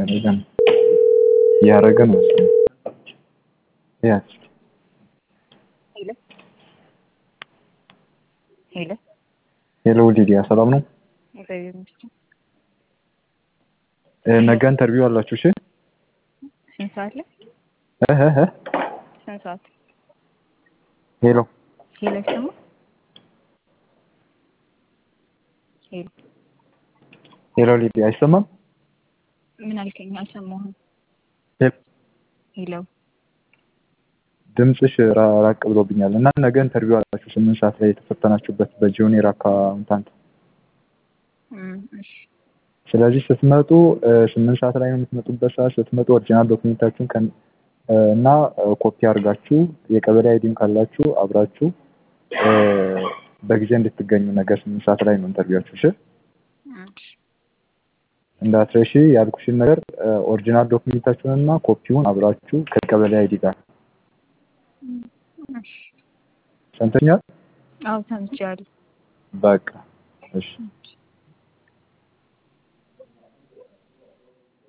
እያደረገ ነው እያደረገ ነው መሰለኝ። ያዝ ሄሎ ሄሎ ሄሎ ሊዲያ ሰላም ነው? እግዚአብሔር ይመስገን። እ፣ ነገ ኢንተርቪው አላችሁ? እሺ ስንት ሰዓት ላይ? እህ እህ እህ። ስንት ሰዓት? ሄሎ ሄሎ ይሰማ? ሄሎ ሄሎ ሊዲያ አይሰማም? ምን አልከኝ? አልሰማሁም። ሄሎ ሄሎ ድምፅሽ ራ- ራቅ ብሎብኛል እና ነገ ኢንተርቪው አላችሁ ስምንት ሰዓት ላይ የተፈተናችሁበት በጁኒየር አካውንታንት እም፣ እሺ ስለዚህ ስትመጡ እ፣ ስምንት ሰዓት ላይ ነው የምትመጡበት ሰዓት ስትመጡ ኦሪጂናል ዶክሜንታችሁን ከን እ፣ እና እ፣ ኮፒ አድርጋችሁ የቀበሌ አይዲም ካላችሁ አብራችሁ እ፣ በጊዜ እንድትገኙ ነገ ስምንት ሰዓት ላይ ነው ኢንተርቪዋችሁ እሺ እሺ እንዳትረሺ ያልኩሽን ነገር እ፣ ኦሪጂናል ዶክሜንታችሁን እና ኮፒውን አብራችሁ ከቀበሌ አይዲ ጋር እም፣ እሺ ሰምተኛል አዎ ሰምቻለሁ። በቃ እሺ እሺ